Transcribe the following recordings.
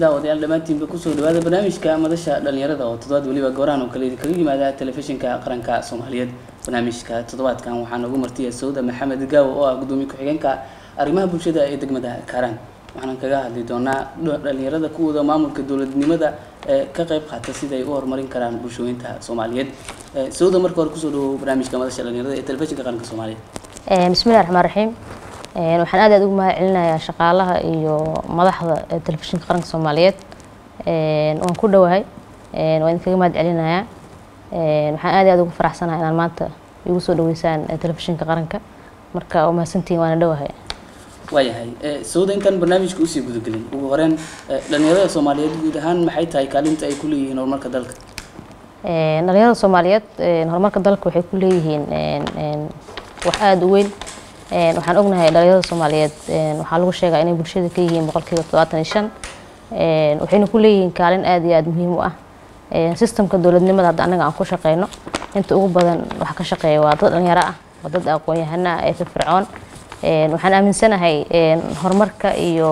daawadayaal dhammaantiinba kusoo dhawaada barnaamijka madasha dhalinyarada oo toddobaad weliba gooraan oo kale kaga yimaada telefishinka qaranka soomaaliyeed barnaamijka toddobaadkan waxaa noogu martiya sawda maxamed gaawo oo ah gudoomiye ku-xigeenka arrimaha bulshada ee degmada kaaraan waxaan kaga hadli doonaa dhalinyarada kuwooda maamulka dowladnimada ee ka qayb qaata sida ay u horumarin karaan bulshooyinka soomaaliyeed sawda marka hore kusoo dhawow barnaamijka madasha dhalinyarada ee telefishinka qaranka soomaaliyeed bismillahi raxmaan raxiim waxaan aad aad ugu mahad celinayaa shaqaalaha iyo madaxda telefishinka qaranka soomaaliyeed waan ku dhowahay waan idinkaga mahad celinayaa waxaan aad aad ugu faraxsanahay inaan maanta igu soo dhaweysaan telefishinka qaranka marka waa mahadsantihiin waana dhowahay waayahay sawda intaan barnaamijka usii gudagelin ugu horeyn dhalinyarada soomaaliyeed guud ahaan maxay tahay kaalinta ay ku leeyihiin horumarka dalka dhalinyarada soomaaliyeed horumarka dalka waxay ku leeyihiin wax aada u weyn waxaan ognahay dhalinyarada soomaaliyeed waxaa lagu sheegaa inay bulshada ka yihiin boqolkiiba toddobaatan iyo shan waxayna ku leeyihiin kaalin aada iyo aada muhiim u ah sistamka dowladnimada hadda annaga aan ku shaqeyno inta ugu badan waxa ka shaqeeya waa dad dhalinyaro ah waa dad aqoon-yahano ah ee firfircoon waxaan aaminsanahay horumarka iyo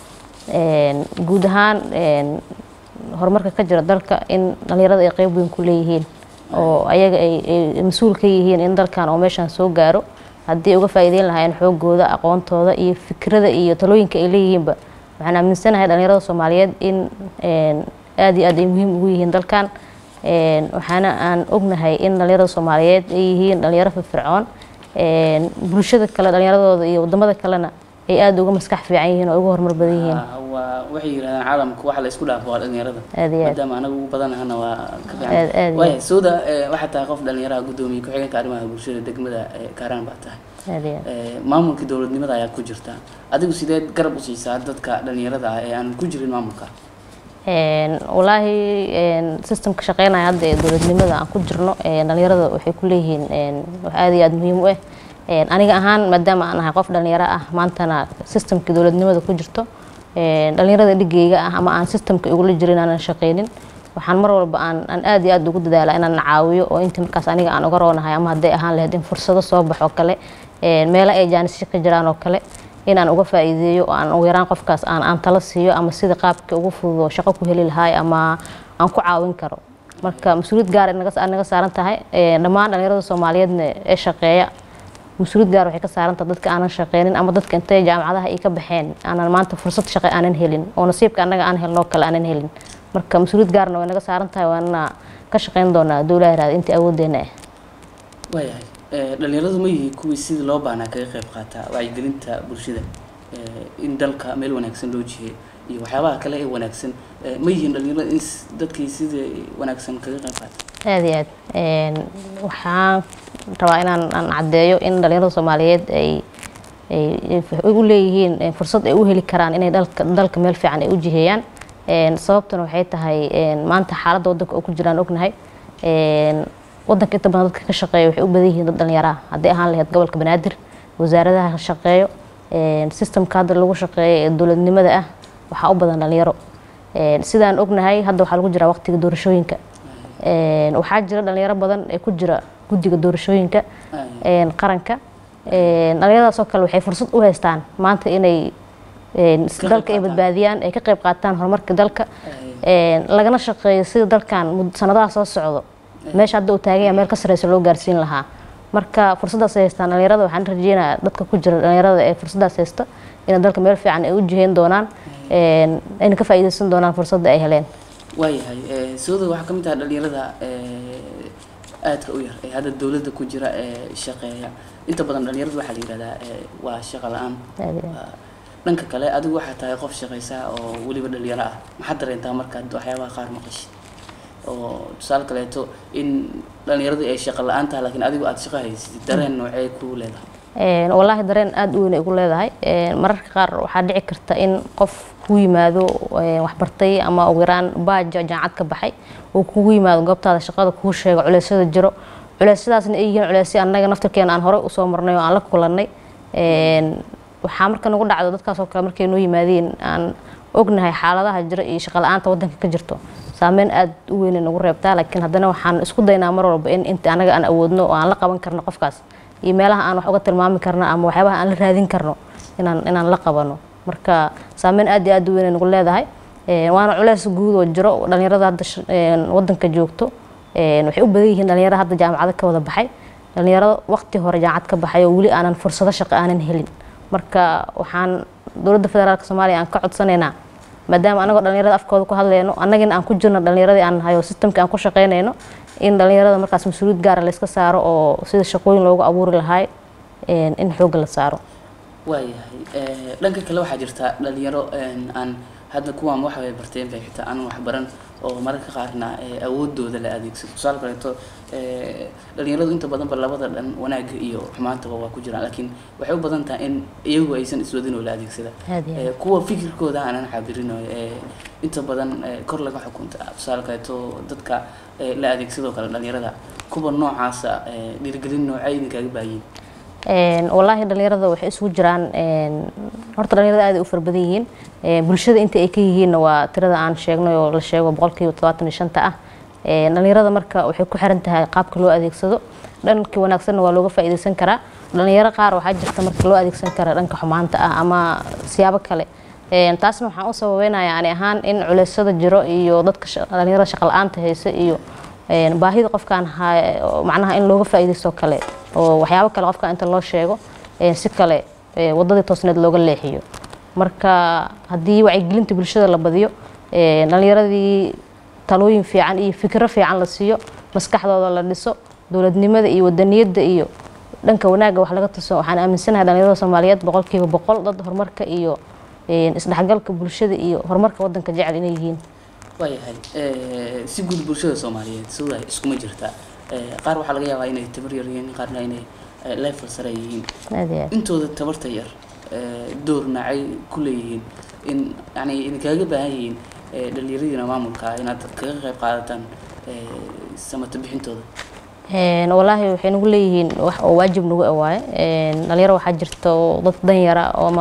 guud ahaan horumarka ka jira dalka in dhalinyarada ay qeyb weyn ku leeyihiin oo ayaga ay mas-uul ka yihiin in dalkan oo meeshaan soo gaaro haddii uga faa'iideyn lahaayeen xoogooda aqoontooda iyo fikrada iyo talooyinka ay leeyihiinba waxaan aaminsanahay dhalinyarada soomaaliyeed in aada iyo aad ay muhiim ugu yihiin dalkan waxaana aan ognahay in dhalinyarada soomaaliyeed ay yihiin dhalinyaro firfircoon bulshada kale dhalinyaradooda iyo wadamada kalena ay aada uga maskax fiican yihiin oo uga horumar badan yihiin waa waxay yidhahdaan caalamka waxa la isku dhaafo waa dhalinyarada aad iyo aad maadaama anaga ugu badanahana waa ka Aad- aad fiican iyo waaya sawda waxaa tahay qof dhalinyaraha gudoomiye ku-xigeenka arrimaha bulshada degmada kaaraan baa tahay aad iyo aad maamulka dowladnimada ayaa ku jirta adigu sideed garab u siisaa dadka dhalinyarada ah ee aan ku jirin maamulka walaahi systemka shaqeynaya hadda ee dowladnimada aan ku jirno dhalinyarada waxay ku leeyihiin wax aada iyo aada muhiim u ah aniga ahaan maadaama aan ahay qof dhalinyaro ah maantana systemka dowladnimada ku jirto dhalinyarada dhigeyga ah ama aan systemka igula jirin aanan shaqeynin waxaan mar walba aan aan aada iyo aada ugu dadaala inaan caawiyo oo intii markaas aniga aan uga roonahay ama hadday ahaan lahayd in fursado soo baxo kale meelo ay jaanisyo ka jiraan oo kale inaan uga faa'iideeyo oo aan ugu yaraan qofkaas aan aan tala siiyo ama sida qaabka ugu fudud oo shaqo ku heli lahaay ama aan ku caawin karo marka mas-uuliyad gaar naga naga saaran tahay dhammaan dhalinyarada soomaaliyeedna ee shaqeeya mas-uuliyad gaar waxay ka saaran tahay dadka aanan shaqeynin ama dadka intay jaamacadaha ay ka baxeen aanan maanta fursad shaqo aanan helin oo nasiibka annaga aan helno kale aanan helin marka mas-uuliyad gaarna way naga saaran tahay waana ka shaqeyn doonaa dowlaha raad intii awoodeena ah waayahay dhalinyaradu ma yihi kuwii sidii loo baahnaa kaga qayb qaata wacyigelinta bulshada in dalka meel wanaagsan loo jiheyo iyo waxyaabaha kale ee wanaagsan ma yihiin dhalinyarada in s- dadkii sidii wanaagsan kaga qayb qaata aada iyo aad waxaan rabaa inaan aan caddeeyo in dhalinyarada soomaaliyeed ay ay u leeyihiin fursad ay u heli karaan inay dalka dalka meel fiican ay u jiheeyaan sababtuna waxay tahay maanta xaaladda waddanka oo ku jiraan ognahay waddanka inta badan dadka ka shaqeeya waxay u badan yihiin dad dhalinyaro ah hadday ahaan lahayd gobolka banaadir wasaaradaha ka shaqeeyo systemka hadda lagu shaqeeyo ee dowladnimada ah waxaa u badan dhalinyaro sidaan ognahay hadda waxaa lagu jiraa waqtiga doorashooyinka waxaa jira dhalinyaro badan ee ku jira guddiga doorashooyinka qaranka dhalinyaradaasoo kale waxay fursad u haystaan maanta inay qayb dalka ay qaataan. badbaadiyaan ay ka qayb qaataan horumarka dalka lagana shaqeeyo sida dalkan mud- sanadaha soo socdo meesha hadda uu taagan yahay meel ka sareysa loo gaarsiin lahaa marka fursadaas ay haystaan dhalinyarada waxaan rajeynayaa dadka ku jira dhalinyarada ee fursadaas haysta inay dalka meel fiican ay u jiheyn doonaan ayna ka faa'iideysan doonaan fursadda ay heleen waayahay sawda waxaa ka mid tahay dhalinyarada aadka u yar ee hadda dowladda ku jira ee shaqeeya inta badan dhalinyarada waxaa la yihahdaa waa shaqo la-aan Aad iyo aad. Waa- dhanka kale adigu waxaa tahay qof shaqaysa oo weliba dhalinyaro ah maxaad dareentaa markaad waxyaabaha qaar maqashid oo tusaale kaleeto in dhalinyaradu ay shaqo la-aan tahay laakiin adigu aada shaqo haysatid dareen noocee ku leedahay Een, wallaahi dareen aada u weyn ay ugu leedahay Een, mararka qaar waxaa dhici karta in qof ku yimaado een, wax bartay ama ugu yaraan baaja jaamacad ka baxay uu kugu yimaado goobtaada shaqada kuu sheego culeysyada jiro culeysyadaasna ay yihiin culeysyo annaga naftirkeena aan horey usoo marnay oo aan la kulannay Een, waxaa marka nagu dhacdo dadkaas oo kale markay noo yimaadeen aan ognahay xaaladaha jira iyo shaqo la-aanta waddanka ka jirto saameyn aada u weyn ay nagu reebtaa laakiin haddana waxaan isku daynaa mar walba in inta anaga aan awoodno oo aan la qaban karno qofkaas iyo meelaha aan wax uga tilmaami karno ama waxyaabaha aan la raadin karno inaan inaan la qabano marka saameyn aad iyo aad u weyn ay nagu leedahay waana culeys guud oo jiro dhalinyarada hadda wadanka joogto waxay u badan yihiin dhalinyaro hadda jaamacado ka wada baxay dhalinyaro waqti hore jaamacad ka baxay oo weli aanan fursado shaqo aanan helin marka waxaan dowladda federaalk soomaaliya aan ka codsanaynaa maadaama anagoo dhalinyarada afkooda ku hadleyno annagina aan ku jirno dhalinyaradii aan nahay oo systemka aan ku shaqeynayno in dhalinyarada markaas mas-uuliyad gaara layska saaro oo sida shaqooyin loogu abuuri lahaay in xoogga la saaro waayahay dhanka kale waxaa jirta dhalinyaro aan hadda kuwaan waxa ay barteen bay xitaa aan wax baran oo mararka qaarna awoodooda la adeegsado tusaale kaleeto dhalinyaradu inta badanba labada dhan wanaagga iyo xumaantaba waa ku jiraan laakiin waxay u badan tahay in iyagu aysan iswadin oo la adeegsada kuwa fikirkooda aanan cabirin inta badan kor laga xukunta tusaale kaleeto dadka la adeegsadoo kale dhalinyarada kuwa noocaasa dhiirigelin noocay idinkaaga baahiyin wallaahi dhalinyarada waxay isugu jiraan horta dhalinyarada aad ay u fara badan yihiin bulshada inta ay ka yihiinna waa tirada aan sheegnay oo la sheego boqolkiiba todobaatan iyo shanta ah dhalinyarada marka waxay ku xiran tahay qaabka loo adeegsado dhankii wanaagsanna waa looga faa'iidaysan karaa dhalinyaro qaar waxaa jirta marka loo adeegsan kara dhanka xumaanta ah ama siyaabo kale taasna waxaan u sababeynayaa ani ahaan in culeysyada jiro iyo dadka dhalinyarada shaqa la-aanta haysa iyo baahida qofkaan macnaha in looga faa'iidaysto kale oo waxyaabo kale qofka inta loo sheego si kale wadadii toosneed looga leexiyo marka haddii wacyigelinta bulshada la badiyo dhalinyaradii talooyin fiican iyo fikiro fiican la siiyo maskaxdooda la dhiso dowladnimada iyo wadaniyadda iyo dhanka wanaagga wax laga tuso waxaan aaminsanahay dhalinyarada soomaaliyeed boqolkiiba boqol dad horumarka iyo isdhexgalka bulshada iyo horumarka wadanka jecel inay yihiin waayahay si guud bulshada soomaaliyeed sidaa iskuma jirtaa qaar waxaa laga yaabaa inay tabar yar yihiin qaarna inay level sare yihiin intooda tabarta yar door nacay ku leeyihiin in yani idinkaaga baahan yihiin dhalinyaradiina maamulka inaad kaga qayb qaadataan samata bixintooda wallaahi waxay nagu leeyihiin wax oo waajib nagu awaaye dhalinyaro waxaa jirta oo dad danyara ama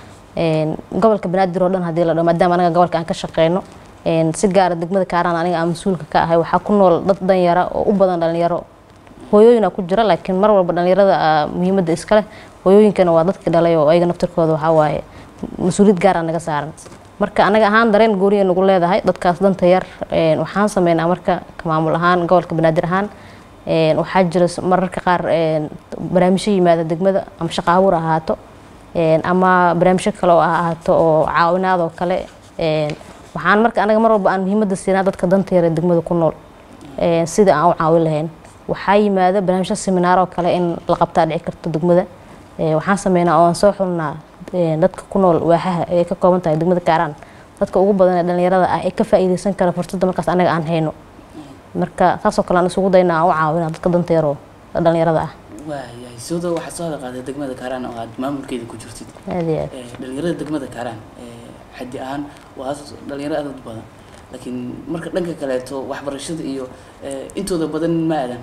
gobolka banaadir oo dhan hadii la dhaho maadaama anaga gobolka aan ka shaqeyno si gaara degmada kaaraan aniga aan mas-uulka ka ahay waxaa ku nool dad danyara oo u badan dhalinyaro hooyooyina ku jira laakiin mar walba dhalinyarada muhiimadda iskaleh hooyooyinkana waa dadkii dhalay oo ayaga naftirkooda waxaa waaye mas-uuliyad gaara naga saaran marka anaga ahaan dareen gooniya nagu leedahay dadkaas danta yar waxaan sameynaa marka maamul ahaan gobolka banaadir ahaan waxaa jira mararka qaar barnaamijyo yimaada degmada ama shaqo abuur ahaato ama barnaamijyo kale oo ahaato oo caawinaad oo kale waxaan marka anaga mar walba aan muhiimadda siinaa dadka danta yar ee degmada ku nool sida aan u caawin lahayn waxaa yimaada barnaamijyo seminaar oo kale in la qabtaa dhici karto degmada waxaan sameynaa oo aan soo xulnaa dadka ku nool waaxaha ay ka kooban tahay degmada kaaraan dadka ugu badan ee dhalinyarada ah ee ka faa'iidaysan kara fursadda markaas anaga aan hayno marka saasoo kale aan isugu daynaa aan u caawina dadka danta yaroo dhalinyarada ah waayahay sooda waxaad soo hada qaaday degmada kaaraan oo aad maamulkeeda ku jirtid aad iyo aad dhalinyarada degmada kaaraan xaddi ahaan waa dhalinyaro aad u badan laakiin marka dhanka kaleeto waxbarashada iyo intooda badan ma aadaan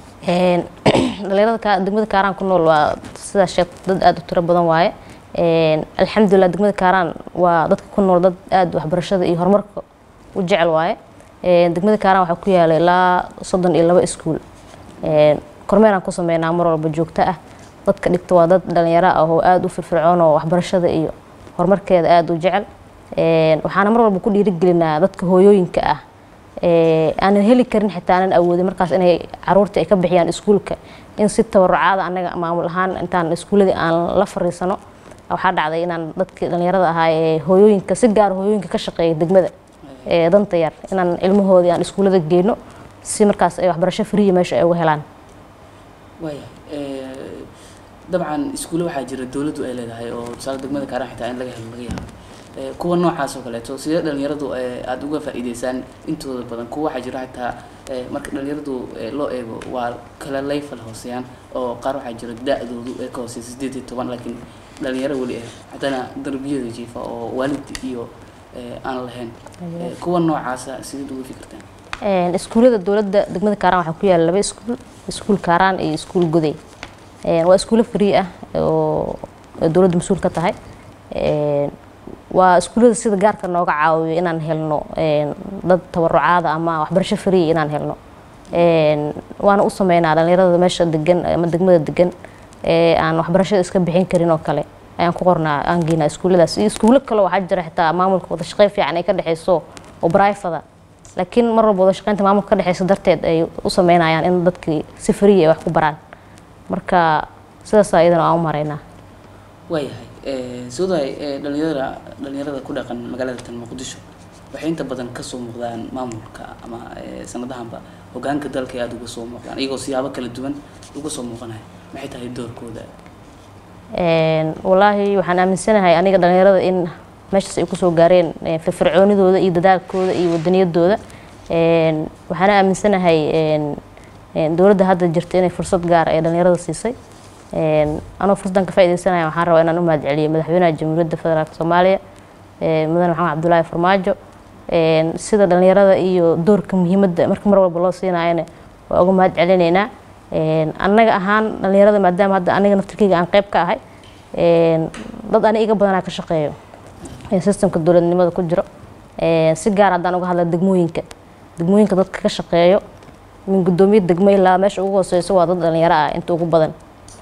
dhalinyarada degmada kaaraan ku nool waa sidaa sheeg dad aada u tiro badan waaye alxamdulilah degmada kaaraan waa dadka ku nool dad aada waxbarashada iyo horumarka u jecel waaye degmada kaaraan waxaa ku yaala ilaa soddon iyo laba iskuul kormeeraan ku sameynaa mar walba joogto ah dadka dhigta waa dad dhalinyaro ah oo aada u firfircoon oo waxbarashada iyo horumarkeeda aada u jecel waxaana mar walba ku dhiirigelinaa dadka hooyooyinka ah aanan heli karin xitaa aanan awoodin markaas inay caruurta ay ka bixiyaan iskuulka in si tabarucaada anaga maamul ahaan intaan iskuuladii aan la fariisano waxaa dhacday inaan dadkii dhalinyarada ahaa ee hooyooyinka si gaar hooyooyinka ka shaqeeya degmada ee danta yar inaan ilmahoodii aan iskuulada geyno si markaas ay waxbarasho friya meesha ay uga helaan waaya dabcan iskuulle waxaa jira dowladdu ay leedahay oo tusaale degmada kaaraan xitaa in laga helo laga yaabo kuwa noocaas oo kaleeto sidee dhalinyaradu aada uga faa'iideysaan intooda badan kuwa waxaa jira xitaa marka dhalinyaradu loo eego waa kala layfal hooseeyaan oo qaar waxaa jira da-doodu ee ka hooseysa sideed iyo toban laakiin dhalinyaro weli ah haddana darbiyada jiifa oo waalid iyo aan lahayn kuwa noocaasa sideed uga fikirtaan iskuullada dowladda degmada kaaraan waxaa ku yaala laba iskuul iskuul kaaraan iyo iskuul goday waa iskuulo free ah oo dowladda mas-uul ka tahay waa iskuullada sida gaarka nooga caawiyo inaan helno dad tabarucaada ama waxbarasho free inaan helno waana u sameynaa dhalinyarada meesha degan ama degmada degan ee aan waxbarashada iska bixin karin oo kale ayaan ku qornaa aan geynaa iskuulladaas iyo iskuullo kale waxaa jira xitaa maamulka wada shaqeyn fiican ay ka dhexeyso oo brifada laakiin mar walba wada shaqeynta maamulka ka dhexeysa darteed ay u sameynayaan in dadkii si free ay wax ku baraan marka sidaas iyadana aan u maraynaa waayahay soodahay dhalinyarada dhalinyarada ku dhaqan magaalada tan muqdisho waxay inta badan kasoo muuqdaan maamulka ama sanadahanba hogaanka dalka ay aada uga soo muuqdaan iyagoo siyaabo kala duwan uga soo muuqanaya maxay tahay doorkooda wallaahi waxaan aaminsanahay aniga dhalinyarada in meeshaas ay kusoo gaareen firfircoonidooda iyo dadaalkooda iyo wadaniyadooda waxaana aaminsanahay dowladda hadda jirta inay fursad gaar ay dhalinyarada siisay anoo fursadan ka faaideysanaya waxaan rabaa inaan u mahad celiyo madaxweynaha jamhuuriyadda federaalk soomaaliya mudane maxamed cabdullaahi farmaajo sida dhalinyarada iyo doorka muhiimadda marka mar walba loo siinayana waa uga mahad celinaynaa annaga ahaan dhalinyarada maadaama hadda aniga naftirkeyga aan qeyb ka ahay dad ani iga badanaa ka shaqeeyo systemka dowladnimada ku jiro si gaar haddaan uga hadla degmooyinka degmooyinka dadka ka shaqeeyo min guddoomiye degmo ilaa meesha ugu hooseyso waa dad dhalinyaro ah inta ugu badan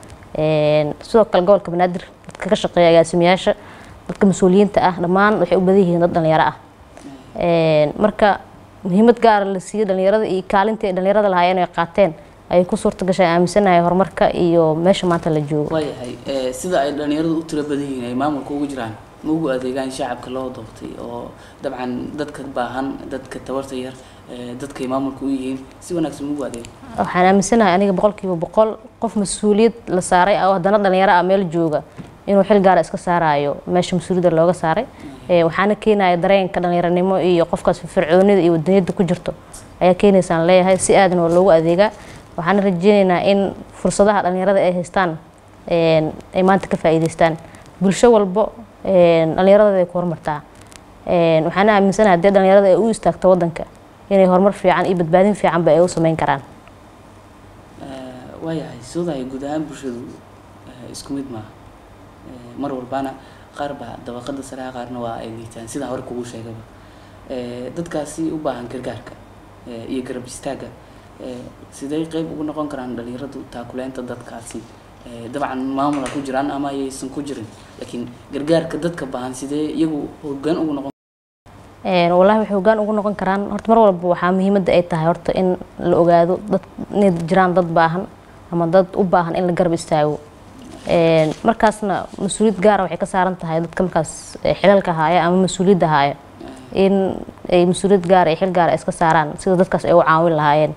sidoo kale gobolka banaadir dadka ka shaqeeya agaasimayaasha dadka mas-uuliyiinta ah dhammaan waxay u badan yihiin dad dhalinyaro ah marka muhiimad gaara la siiyey dhalinyarada iyo kaalintii ay dhalinyarada lahaayeen ay qaateen ayay ku suurta gashay aaminsanahay horumarka iyo meesha maanta la joogo waayahay sida ay dhalinyaradu u tiro badan yihiin ay maamulka ugu jiraan ma ugu adeegaan shacabka loo doortay oo dabcan dadka baahan dadka tabarta yar dadkay maamulka u yihiin si wanaagsan ma ugu adeego waxaan aaminsanahay aniga boqolkiiba boqol qof mas-uuliyad la saaray oo haddana dhalinyaro ah meel jooga inuu xil gaara iska saarayo meesha mas-uuliyadda looga saaray waxaana keenaya dareenka dhalinyaranimo iyo qofkaas firfircoonida iyo wadaniyadda ku jirto ayaa keenaysaan leeyahay si aadna waa loogu adeegaa waxaana rajeynaynaa in fursadaha dhalinyarada ay haystaan ay maanta ka faa'iideystaan bulsho walbo dhalinyarada ay ku horumartaa waxaana aaminsanahay haddii dhalinyarada ay u istaagto waddanka inay horumar fiican iyo badbaadin fiicanba ay u sameyn karaan waayahay soodahay guud ahaan bulshadu isku mid maaha mar walbana qaar baa dabaqada sareha qaarna waa ay liitaan sidaa hore kugu sheegaba dadkaasi u baahan gargaarka iyo garab istaagga sidee qeyb ugu noqon karaan dhalinyaradu taakuleynta dadkaasi dabcan maamula ku jiraan ama ayaysan ku jirin laakiin gargaarka dadka baahan sidee iyagu hogaan ugu noqon wallahi waxay hogaan ugu noqon karaan horta mar walba waxaa muhiimadda ay tahay horta in la ogaado dad inay jiraan dad baahan ama dad u baahan in la garab istaago markaasna mas-uuliyad gaara waxay ka saaran tahay dadka markaas xilalka haaya ama mas-uuliyadda haaya in ay mas-uuliyad gaara iyo xil gaara ay iska saaraan sida dadkaas ay u caawin lahaayeen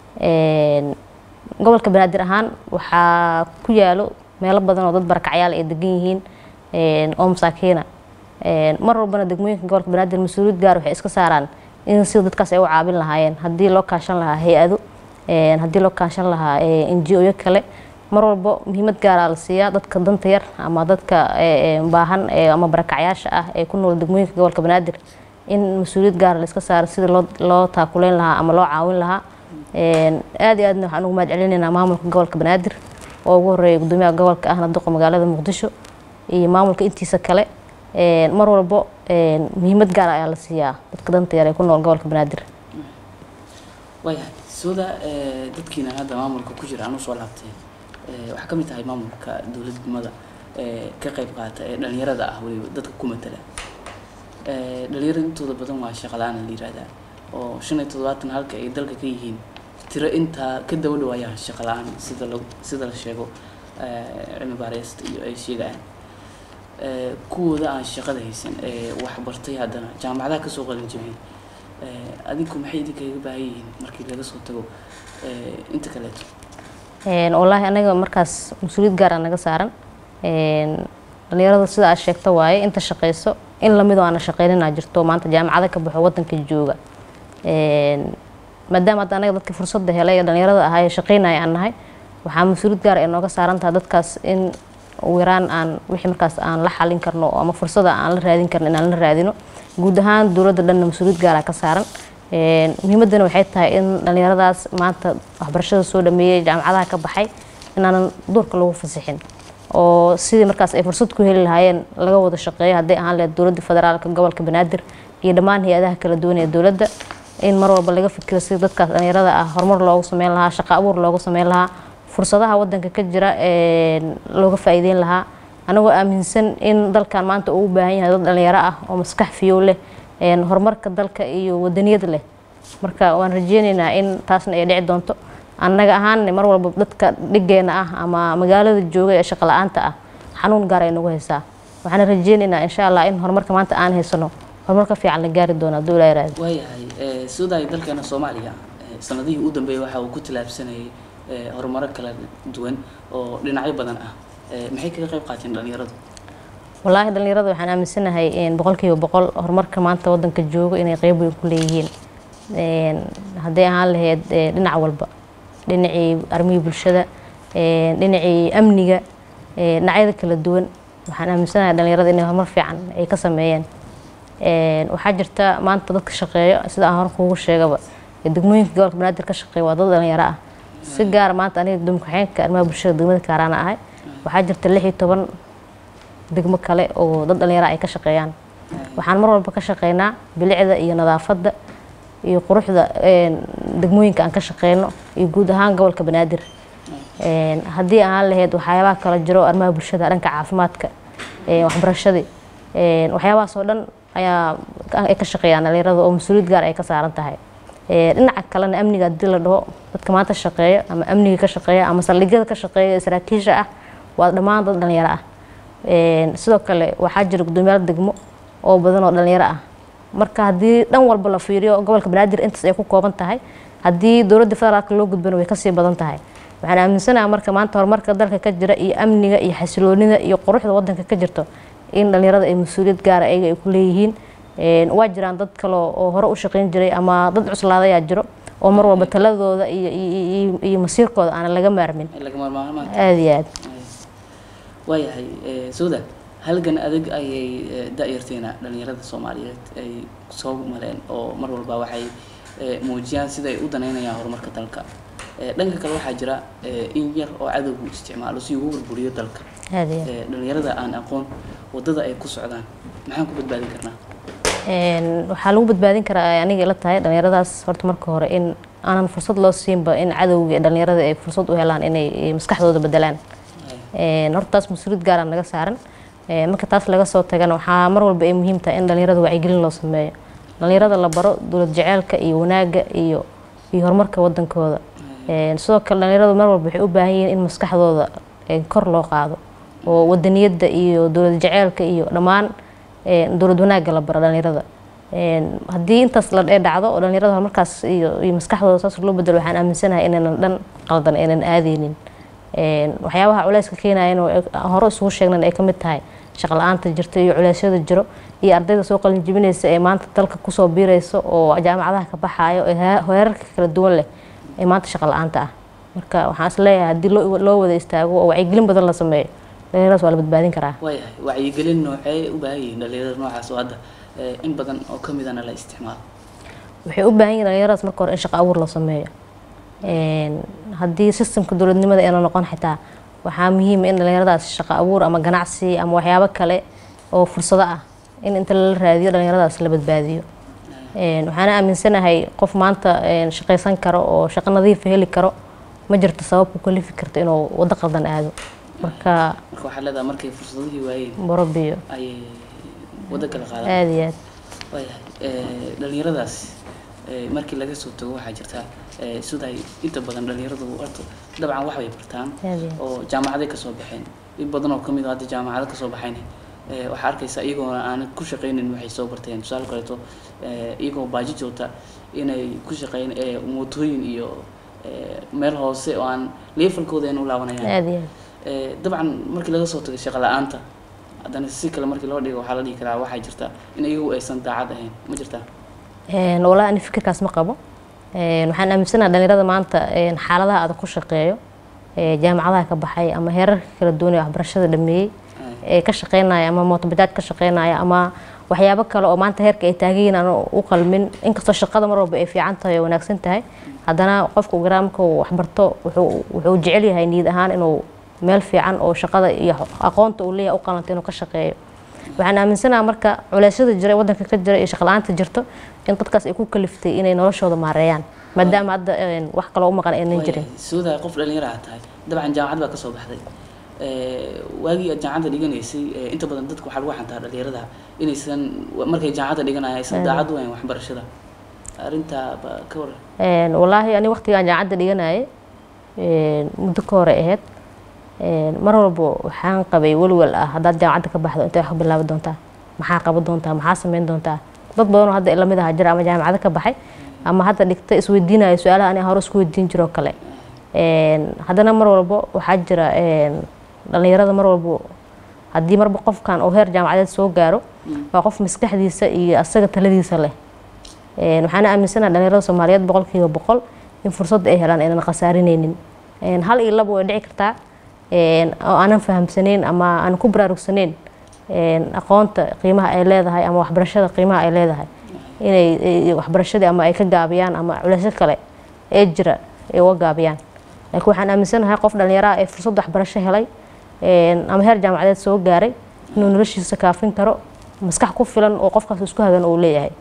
gobolka banaadir ahaan waxaa ku yaalo meelo badan oo dad barakacyaal ay degan yihiin oo masaakiina mar walbana degmooyinka gobolka banaadir mas-uuliyad gaar waxay iska saaraan in sida dadkaas ay u caabin lahaayeen haddii loo kaashan lahaa hay-ado haddii loo kaashan lahaa n g oyo kale mar walbo muhiimad gaaraa la siiyaa dadka danta yar ama dadka baahan ama barakacyaasha ah ee ku nool degmooyinka gobolka banaadir in mas-uuliyad gaara la iska saaro sida loo loo taakuleyn lahaa ama loo caawin lahaa aada iyo aadna waxaan ugu mahad celinaynaa maamulka gobolka banaadir oo ugu horeeya gudoomiyaha gobolka ahna duqa magaalada muqdisho iyo maamulka intiisa kale mar walbo muhiimad gaar ayaa la siiyaa dadka danta yar ee ku nool gobolka banaadir waayahay sooda dadkiina hadda maamulka ku jira aan usoo laabtay waxaa ka mid tahay maamulka dowladnimada ka qayb qaata ee dhalinyarada ah weliba dadka ku matala dhalinyarada intooda badan waa shaqala-aan la yihahdaa oo shan iyo toddobaatan halka ay dalka ka yihiin tiro intaa ka daba dhawaayaan shaqa la-aan sida la sida la sheego cilmi baareysta iyo ay sheegayaan kuwooda aan shaqada haysan ee waxbartay haddana jaamacadaha kasoo qalin jabiyey adinku maxay idinkaga baahan yihiin markii laga soo tago inta kaleeto wallaahi anaga markaas mas-uuliyad gaara naga saaran dhalinyarada sida aad sheegto waaye inta shaqeyso in lamidoo aana shaqeynina jirto maanta jaamacada ka baxo wadanka jooga maadaama hadda anaga dadka fursadda helay ee dhalinyarada ahaa ee shaqeynaya aan nahay waxaa mas-uuliyad gaar ay nooga saaran tahay dadkaas in ugu yaraan aan wixii markaas aan la xalin karno ama fursada aan la raadin karno inaan la raadino guud ahaan dowladda dhanna mas-uuliyad gaara ka saaran muhiimaddana waxay tahay in dhalinyaradaas maanta waxbarashada soo dhameeyey jaamacadaha ka baxay inaanan duurka lagu fasixin oo sidii markaas ay fursad ku heli lahaayeen laga wada shaqeeyo hadday ahaan lahayd dowladda federaalka gobolka banaadir iyo dhammaan hay-adaha kala duwan ee dowladda in mar walba laga fikiro sidii dadkaas dhalinyarada ah horumar loogu sameyn lahaa shaqo abuur loogu sameyn lahaa fursadaha wadanka ka jira looga faa'iideyn lahaa anagoo aaminsan in dalkan maanta uu u baahan yahay dad dhalinyaro ah oo maskax fiyow leh horumarka dalka iyo wadaniyad leh marka waan rajeyneynaa in taasna ay dhici doonto annaga ahaan mar walba dadka dhigeena ah ama magaalada jooga ee shaqo la-aanta ah xanuun gaar ay nagu haysaa waxaana rajeyneynaa insha allah in horumarka maanta aan haysano horumarka fiican la gaari doono hadduu ilaa yaraado waayahay suudaay dalkeena soomaaliya sanadihii u dambeeyay waxa uu ku tilaabsanayay horumaro kala duwan oo dhinacyo badan ah maxay kaga qayb qaateen dhalinyaradu wallaahi dhalinyarada waxaan aaminsanahay boqolkiiba boqol horumarka maanta wadanka joogo inay qeyb weyn ku leeyihiin hadday ahaan lahayd dhinac walba dhinacii armihii bulshada dhinacii amniga dhinacyada kala duwan waxaan aaminsanahay dhalinyarada inay horumar fiican ay ka sameeyeen waxaa jirta maanta dadka shaqeeyo sida aan hore kuugu sheegaba degmooyinka gobolka banaadir ka shaqeeya waa dad dhalinyaro ah si gaara maanta aniga gudoomiye ku-xigeenka arrimaha bulshada degmada kaaraana ahay waxaa jirta lix iyo toban degmo kale oo dad dhalinyaro ay ka shaqeeyaan waxaan mar walba ka shaqeynaa bilicda iyo nadaafadda iyo quruxda degmooyinka aan ka shaqeyno iyo guud ahaan gobolka banaadir haddii aan lahayd waxyaabaha kala jiro arrimaha bulshada dhanka caafimaadka waxbarashadii waxyaabahaas oo dhan ayaa ay ka shaqeeyaan dhalinyarada oo mas-uuliyad gaar ay ka saaran tahay dhinaca kalena amniga haddii la dhaho dadka maanta shaqeeya ama amniga ka shaqeeya ama saldhigyada ka shaqeeya saraakiisha ah waa dhammaan dad dhalinyaro ah sidoo kale waxaa jira guddoomiyaal degmo oo badan oo dhalinyaro ah marka haddii dhan walba la fiiriyo gobolka banaadir intaas ay ku kooban tahay haddii dowladda federaalka loo gudbana way kasii badan tahay waxaan aaminsanaha marka maanta horumarka dalka ka jira iyo amniga iyo xasiloonida iyo quruxda wadanka ka jirto in dhalinyarada ay mas-uuliyad gaara ayaga ay ku leeyihiin waa jiraan dad kale oo hore u shaqeyn jiray ama dad cuslaadayaa jiro oo mar walba taladooda iyo iyo masiirkooda aana laga maarmin aada iyo aad waayahay suuda halgan adag ayay da-yarteena dhalinyarada soomaaliyeed ay soo maleen oo mar walba waxay muujiyaan sida ay u danaynayaan horumarka dalka dhanka kale waxaa jira in yar oo cadowgu isticmaalo si ugu burburiyo dalka aada iyo aad dhalinyarada aan aqoon wadada ay ku socdaan maxaan ku badbaadin karnaa waxaa lagu badbaadin karaa aniga ila tahay dhalinyaradaas horta marka hore in aanan fursad loo siinba in cadowga dhalinyarada ay fursad u helaan inay maskaxdooda bedelaan horta taas mas-uuliyad gaara naga saaran marka taas laga soo tagana waxaa mar walba ay muhiim tahay in dhalinyarada wacyigelin loo sameeyo dhalinyarada la baro dowlad jaceylka iyo wanaaga iyo iyo horumarka wadankooda sidoo kale dhalinyaradu mar walba waxay u baahan yihiin in maskaxdooda kor loo qaado oo wadaniyadda iyo dowlad jaceylka iyo dhammaan dowlad wanaagga la baro dhalinyarada haddii intaas la dhee dhacdo oo dhalinyarada horumarkaas iyo iyo maskaxdooda saas loo bedelo waxaan aaminsanahay inaynan dhan qaldan aynan aadeynin waxyaabaha culeyska keenayan oo hore isugu sheegnan ay ka mid tahay shaqo la-aanta jirta iyo culeysyada jiro iyo ardayda soo qalin jibinaysa ee maanta dalka kusoo biiraysa oo jaamacadaha ka baxaayo ee heerarka kala duwan leh ee maanta shaqo la-aanta ah marka waxaan is leeyahay haddii loo wada istaago oo wacyigelin badan la sameeyo dhalinyaradaas waa la badbaadin karaa waayahay wacyigelin noocee u baahan yihiin dhalinyarada noocaas oo hadda in badan oo ka midana la isticmaalo waxay u baahan yihin dhalinyaradaas marka hore in shaqo abuur loo sameeyo haddii sistemka dowladnimada ayna noqon xitaa waxaa muhiima in dhalinyaradaas shaqo abuur ama ganacsi ama waxyaabo kale oo fursado ah in inta lala raadiyo dhalinyaradaas la badbaadiyo waxaana aaminsanahay qof maanta shaqaysan karo oo shaqo nadiifa heli karo ma jirto sabab ku kalifi karta inuu waddo qaldan aado marka marka waxaa leedahay markay fursadihii waayeen borobiyo ayay waddo kala qaadaan aada iyo aad waayahay dhalinyaradaas markii laga soo tago waxaa jirta siday inta badan dhalinyaradu horta dabcan wax bay bartaan aada iyo aad oo jaamacaday kasoo baxeen in badan oo kamid a hadda jaamacado kasoo baxayn waxaa arkaysa iyagoona aan ku shaqaynin waxay soo barteen tusaale kaleeto iyagoo baaji joogta inay ku shaqeyn mootooyin iyo meel hoose oo aan leefalkooda ayna u laabanayaan aada iyo aad dabcan markii laga soo tagay shaqo la-aanta haddana si kale markii loo dhigo waxaa la dhihi karaa waxaa jirta in iyagu aysan daacad ahayn ma jirtaa walaa ani fikirkaas ma qabo waxaan aaminsanaha dhalinyarada maanta xaaladaha adag ku shaqeeyo jaamacadaha ka baxay ama heerarka kala duwan ee waxbarashada dhameeyey ee ka shaqeynaya ama mootobajaaj ka shaqeynaya ama waxyaabo kale oo maanta heerka ay taaganyihin aan u qalmin inkastoo shaqada mar walba ay fiican tahay oo wanaagsan tahay haddana qofka garaa marka uu waxbarto wuxuu wuxuu jecel yahay niyad ahaan inuu meel fiican oo shaqada iyo aqoonta uu leeyahay u qalanta inuu ka shaqeeyo waxaan aaminsanaha marka culeysyada jira ee wadanka ka jira iyo shaqla-aanta jirto in dadkaas ay ku kaliftay inay noloshooda maareeyaan maadaama hadda wax kaloo u maqan aynan jirin suudaa qof dhalinyaro aad tahay dabcan jaamacad baa kasoo baxday waagii aad jaamacadda dhiganaysay inta badan dadka waxaa lagu xantaa dhalinyarada inaysan markay jaamacadda dhiganaya aysan daacad u ahayn waxbarashada arrintaa ba ka waran wallaahi ani waqtigaan jaamacadda dhiganayay muddo ka hore ahayd mar walba waxaan qabay welwel ah haddaad jaamacadda ka baxdo intay wax ku bilaabi doontaa maxaa qaban doontaa maxaa sameyn doontaa dad badanoo hadda lamid aha jira ama jaamacado ka baxay ama hadda dhigta isweydiinayo su-aalaha ani hore isku weydiin jiroo kale haddana mar walbo waxaa jira dhalinyarada mar walbo haddii marba qofkan oo heer jaamacadeed soo gaaro waa qof maskaxdiisa iyo asaga taladiisa leh waxaana aaminsanaha dhalinyarada soomaaliyeed boqolkiiba boqol in fursadda ay helaan aynan khasaarineynin hal iyo laba way dhici kartaa oo aanan fahamsaneyn ama aanan ku baraarugsaneyn aqoonta qiimaha ay leedahay ama waxbarashada qiimaha ay leedahay inay waxbarashadii ama ay ka gaabiyaan ama culeysyo kale ee jira ay uga gaabiyaan laakiin waxaan aaminsanahay qof dhalinyaraha ee fursad waxbarasho helay ama heer jaamacadeed soo gaaray inuu noloshiisa kaafin karo maskax ku filan oo qofkaas isku hagan uu leeyahay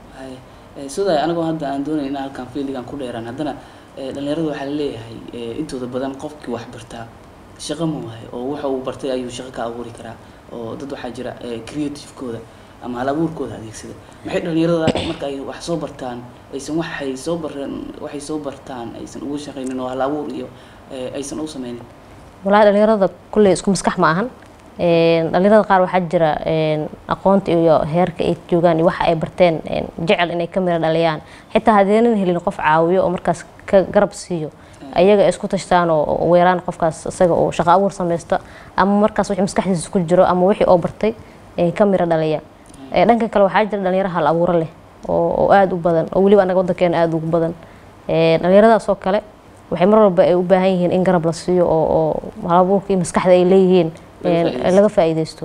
sidaa anigoo hadda aan doonay inaan halkan fiildigan ku dheeraan haddana dhalinyarada waxaa laleeyahay intooda badan qofkii wax bartaa shaqo ma wahay oo waxa uu bartay ayuu shaqo ka abuuri karaa oo dad waxaa jira creativekooda ama hal abuurkooda adeegsada maxay dhalinyarada marka ay wax soo bartaan aysan waxay soo bareen waxay soo bartaan aysan ugu shaqaynin oo hal abuur iyo aysan u sameynin walahi dhalinyarada kulley isku maskax ma ahan dhalinyarada qaar waxaa jira aqoonta iyo heerka ay joogaan iyo waxa ay barteen jecel inay ka mira dhaliyaan xitaa haddeenan helin qof caawiyo oo markaas ka garab siiyo ayaga ay isku tashtaan oo weeraan qofkaas isaga oo shaqo abuur samaysta ama markaas wixii maskaxdiisa ku jiro ama wixii oo bartay ka mira dhaliya dhanka kale waxaa jira dhalinyaro hal abuuro leh oo aada u badan oo weliba anaga waddankeena aada ugu badan dhalinyaradaas oo kale waxay mar walba ay u baahan yihiin in garab la siiyo oo hal abuurka iyo maskaxda ay leeyihiin laga faa'iideysto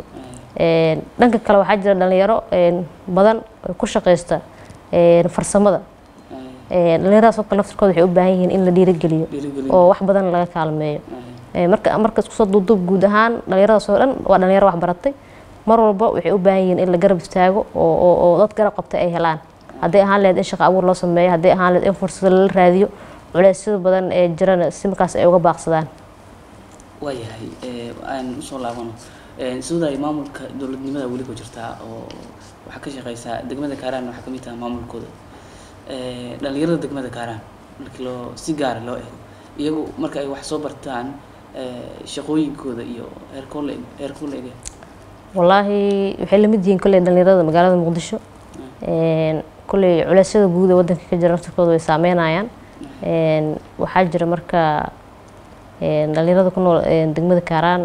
dhanka kale waxaa jira dhalinyaro badan ku shaqeysta farsamada dhalinyaradaas oo kale laftirkooda waxay u baahan yihiin in la dhiirigeliyo oo wax badan laga kaalmeeyo marka marka iskusoo duuduub guud ahaan dhalinyaradaas oo dhan waa dhalinyaro wax baratay mar walba waxay u baahan yihiin in la garab istaago oo dad garab qabta ay helaan hadday ahaan lahayd in shaqo abuur loo sameeyo hadday ahaan lahayd in fursado lala raadiyo culeysyada badan ee jirana si markaas ay uga baaqsadaan waayahay aan usoo laabano sidaay maamulka dowladnimada weli ku jirtaa oo waxaa ka shaqeysaa degmada kaaraan waxaa kamid taha maamulkooda dhalinyarada degmada kaaraan markii loo si gaara loo eego iyagu marka ay wax soo bartaan shaqooyinkooda iyo heerkoole heerkoole ege wallaahi waxay lamid yihiin kolley dhalinyarada magaalada muqdisho kolley culeysyada guud ee waddanka ka jira naftirkooda way saameynayaan waxaa jira marka dhalinyarada ku nool degmada kaaraan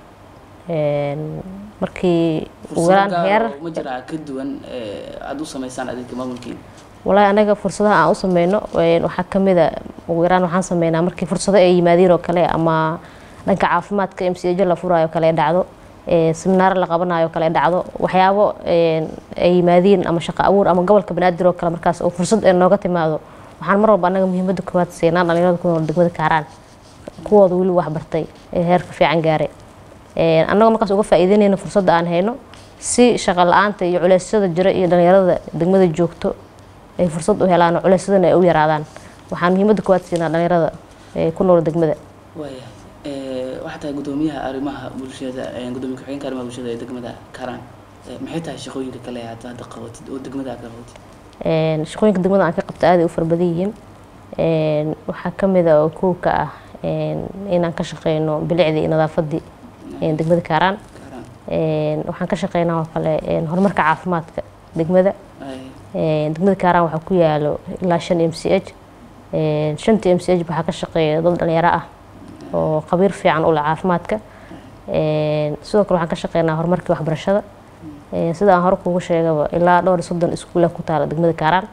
markii ugu yaraan heer ma jiraa ka duwan aada u sameysaan adeegka maamulkiina wallaahi anaga fursadaha aan u sameyno waxaa kamid a ugu yaraan waxaan sameynaa markii fursado ay yimaadiin oo kale ama dhanka caafimaadka m c h la furaayo kale dhacdo seminaar la qabanayo kale dhacdo waxyaabo ay yimaadiin ama shaqo abuur ama gobolka banaadir oo kale markaas oo fursad ee nooga timaado waxaan mar walba anaga muhiimadda koowaad siinaa dhalinyarada ku nool degmada kaaraan kuwooda weli wax bartay ee heerka fiican gaaray annagoo markaas uga faa'iideynayna fursadda aan hayno si shaqo la-aanta iyo culeysyada jira iyo dhalinyarada degmada joogto ay fursad u helaan oo culeysyadana ay u yaraadaan waxaan muhiimadda koowaad siinaa dhalinyarada ku nool degmada waaya waxaa tahay guddoomiyaha arrimaha bulshada gudoomiye ku-xigeenka arrimaha bulshada ee degmada kaaraan maxay tahay shaqooyinka kale aad hadda qabatid oo degmada aad ka qabatid shaqooyinka degmada aan ka qabta aaday u fara badan yihiin waxaa kamid a oo kow ka ah inaan ka shaqeyno bilicdii iyo nadaafadii degmada kaaraan waxaan ka shaqeynaa oo kale horumarka caafimaadka degmada degmada kaaraan waxaa ku yaalo ilaa shan m c h shanta m c h waxaa ka shaqeeya dad dhalinyaro ah oo khabiir fiican u leh caafimaadka sidoo kale waxaan ka shaqeynaa horumarkii waxbarashada sida aan hore kuugu sheegaba ilaa dhowr iyo soddon iskuula ku taala degmada kaaraan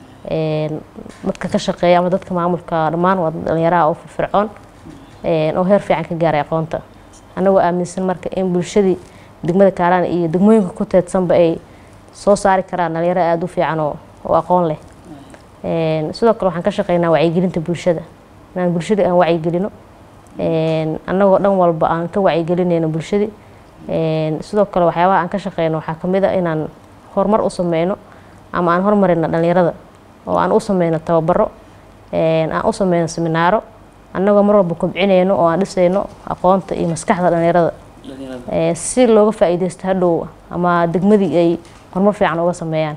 dadka ka shaqeeya ama dadka maamulka dhammaan waa dad dhalinyaraha oo firfircoon oo heer fiican ka gaaray aqoonta annagoo aaminsan marka in bulshadii degmada kaaraan iyo degmooyinka ku teedsanba ay soo saari karaan dhalinyaro aada u fiican oo oo aqoon leh sidoo kale waxaan ka shaqeynaa wacyigelinta bulshada inaan bulshada aan wacyigelino annagoo dhan walba aan ka wacyigelinayno bulshadii sidoo kale waxyaabaha aan ka shaqeyno waxaa kamid a inaan horumar u sameyno ama aan horumarino dhalinyarada oo aan u sameyno tababaro aan u sameyno seminaaro annagoo mar walba kobcinayno oo aan dhisayno aqoonta iyo maskaxda dhalinyarada dhalinyarada ee, si looga faa'iidaysto hadhow ama degmadii ay horumar fiican uga sameeyaan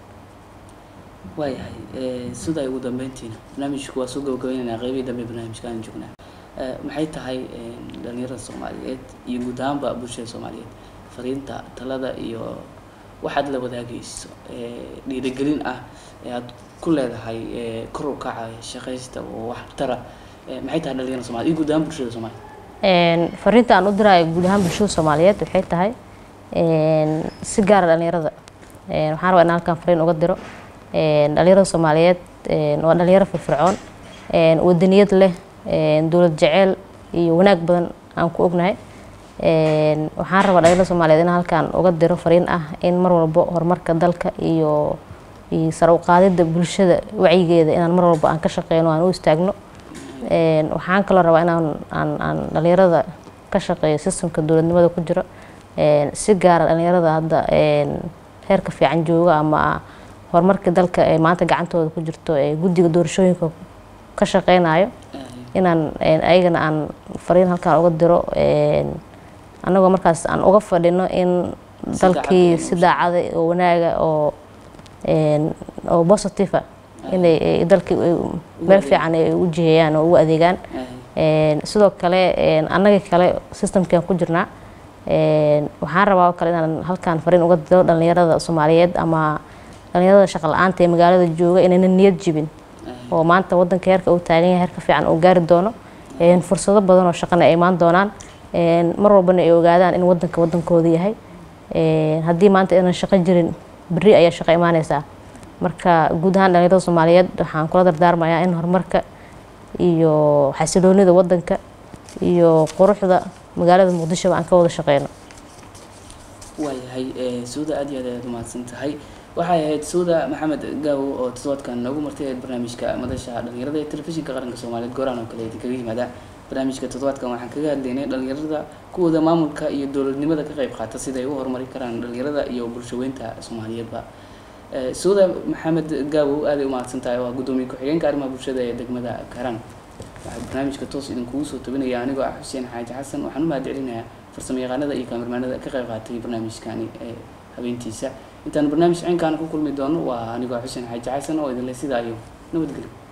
waayahay eh, sida ay ugu dambeyntiina barnaamijku waa soo gabagabeynayna qeybihii dambe barnaamijka aan joognaa Eh, maxay tahay eh, dhalinyarada soomaaliyeed iyo guud ahaanba bulshada soomaaliyeed fariinta talada iyo waxaad la wadaagayso eh, dhiirigelin ah ee aad ku leedahay eh, kor u kaca shaqaysta oo waxtara eh, maxay tahay dhalinyarada soomaliyeed iyo guud ahaan bulshada soomaaliyeed Een, fariinta aan u diraayo guud ahaan bulshada soomaaliyeed waxay tahay een, si gaara dhalinyarada Een, waxaan rabaa in halkan fariin uga diro Een, dhalinyarada soomaaliyeed een, waa dhalinyaro firfircoon een, wadaniyad leh een, dowlad jeceyl iyo wanaag badan aan ku ognahay Een, waxaan rabaa dhalinyarada soomaaliyeed in halkan uga diro fariin ah in mar walbo horumarka dalka iyo iyo sare u qaadida bulshada wacyigeeda inaan mar walba aan ka shaqeyno aan u istaagno Een, waxaan kaloo rabaa inaan aan aan dhalinyarada ka shaqeeyo systemka dowladnimada ku jiro Een, si gaara dhalinyarada hadda een, heerka fiican jooga ama horumarka dalka ee maanta gacantooda ku jirto ee guddiga doorashooyinka ka shaqeynayo Eh, inaan een, ayagana aan fariin halkaan uga diro een, annagoo markaas aan uga fadhino in Si dalkii daacad ah si daacada oo wanaaga oo een, oo positive ah inay ay dalkii ay meel fiican ay u jiheeyaan oo ugu adeegaan eh, Een, sidoo kale een, annaga kale systemkan ku jirnaa Een, waxaan rabaa oo kale inaan halkaan fariin uga diro dhalinyarada soomaaliyeed ama dhalinyarada shaqa la-aanta ee magaalada jooga inaynan niyad jibin eh, oo maanta wadanka heerka uu taagan yahay heerka fiican uu gaari doono Een, fursado badan oo shaqana ay imaan doonaan Een, mar walbana ay ogaadaan in wadanka wadankooda yahay Een, haddii maanta inaan shaqo jirin berri ayaa shaqo imaaneysaa marka guud ahaan dhalinyarada soomaaliyeed waxaan kula dardaarmayaa in horumarka iyo xasiloonida wadanka iyo quruxda magaalada muqdisho aan ka wada shaqeyno waayahay eh, suuda aad iyo aad ayaad umahadsan tahay waxay ahayd suuda maxamed gaawo oo toddobaadkan noogu martay ahayd barnaamijka madasha dhalinyarada ee telefishinka qaranka soomaaliyeed gooraan oo kale idinkaga yimaada barnaamijka toddobaadkan waxaan kaga hadlaynay dhalinyarada kuwooda maamulka iyo dowladnimada ka qayb qaata sida ay u horumari karaan dhalinyarada iyo bulshaweynta soomaaliyeedba Eh, suuda maxamed gaawo aaday umahadsan tahay oo ah guddoomiye ku-xigeenka arrimaha bulshada ee degmada karaan waxaa barnaamijka toos idinkugu soo tabinaya anigoo ah xuseen xaaji xasan waxaan u mahad celinayaa farsamo yaqaanada iyo kaamirmaanada ka qayb qaatay barnaamijkani ee habeentiisa intaan barnaamij ciinkaana ku kulmi doono waa anigoo xuseen xaaji xasan oo idinle sidaa iyo nabadgelyo